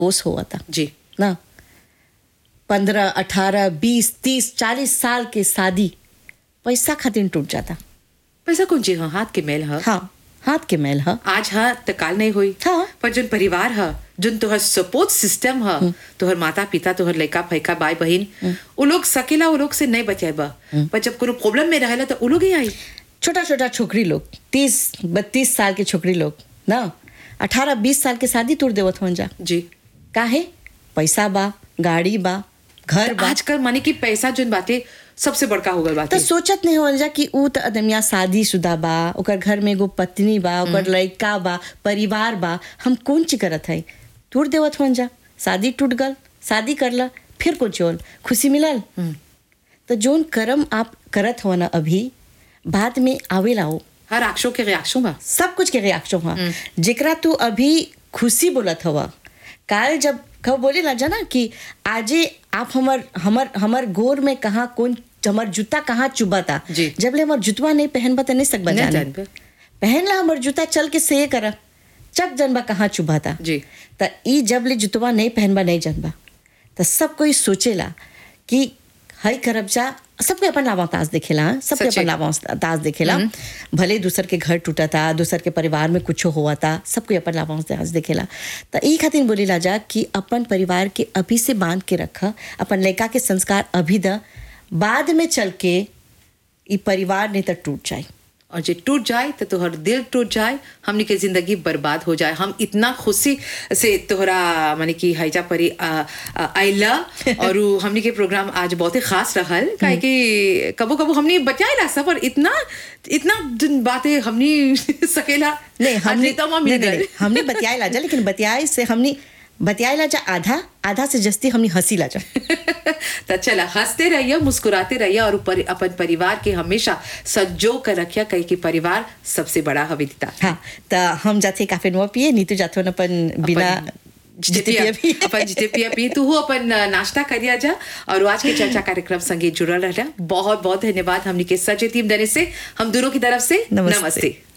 ओस हुआ था जी ना पंद्रह अठारह बीस तीस चालीस साल के शादी पैसा खातिर टूट जाता पैसा कौन जी हाँ हाथ के मेल ह हाँ हाथ के मेल है आज ह त काल नहीं हुई हाँ। पर जोन परिवार ह जोन तोहर सपोर्ट सिस्टम ह तोहर माता पिता तोहर लड़का फैका भाई बहन उ लोग सकेला उ लोग से नहीं बचाएबा पर जब कोनो प्रॉब्लम में रहेला तो उ लोग ही आई छोटा छोटा छोकरी लोग तीस बत्तीस साल के छोकरी लोग ना अठारह बीस साल के शादी तोड़ देवत होन जा जी काहे पैसा बा गाड़ी बा घर बा आजकल माने कि पैसा जोन बाते सबसे बड़का हो गल तो बाते सोचत नहीं होल जा कि ऊ त अदमिया शादी शुदा बा ओकर घर में एगो पत्नी बा ओकर लड़का बा परिवार बा हम कौन ची करत है टूट देवत होन जा शादी टूट गल शादी करला फिर कुछ होल खुशी मिलल तो जोन कर्म आप करत हो ना अभी बाद में आवेला हो हर अक्षों के रिएक्शन बा सब कुछ के रिएक्शन हुआ जेकरा तू अभी खुशी बोलत हवा काल जब कब बोले ना जाना कि आजे आप हमर हमर हमर गोर में कहाँ कौन हमर जूता कहाँ चुबाता जी। जब ले हमर जुतवा नहीं पहनबा त नहीं सकबा नहीं जाने जानबे। पहन ला हमर जूता चल के से करा चक जनबा कहाँ चुबाता जी। त ई जब ले जुतवा नहीं पहनबा नहीं जानबा त सब कोई सोचेला कि हई करब जा सबके अपन लावाताज देखेला हाँ? सबके सच्चे। अपन लावाताज देखेला भले दूसर के घर टूटा था दूसर के परिवार में कुछ हुआ था सबको अपन लावाताज देखेला त ई खातिर बोलेला जा कि अपन परिवार के अभी से बांध के रखा अपन लड़का के संस्कार अभी द बाद में चल के ई परिवार नहीं तो टूट जाए और जे टूट जाए तो तोहर दिल टूट जाए हमनी के जिंदगी बर्बाद हो जाए हम इतना खुशी से तोहरा माने कि हैजा परी आ, आ, आइला और उ हमनी के प्रोग्राम आज बहुत ही खास रहल काहे कि कबो कबो हमनी बचाएला सब और इतना इतना दिन बातें हमनी सकेला नहीं हमने आज नेता नहीं, मिल नहीं, गए नहीं, हमने बतियाए लाजा लेकिन बतियाए से हमने बतियाए लाजा आधा आधा से जस्ती हमने हंसी लाजा तो चला हंसते रहिए मुस्कुराते रहिए और ऊपर अपन परिवार के हमेशा सज्जो कर रखिया कहीं कि परिवार सबसे बड़ा हविता हाँ तो हम जाते काफे नुआ पिए नीतू जाते हो अपन बिना जिते पिए भी अपन जिते पिया पी तू हो अपन नाश्ता करिया जा और आज के चर्चा कार्यक्रम संगे जुड़ल रहा बहुत बहुत धन्यवाद हमनी के सच टीम देने से हम दोनों की तरफ से नमस्ते। नमस्ते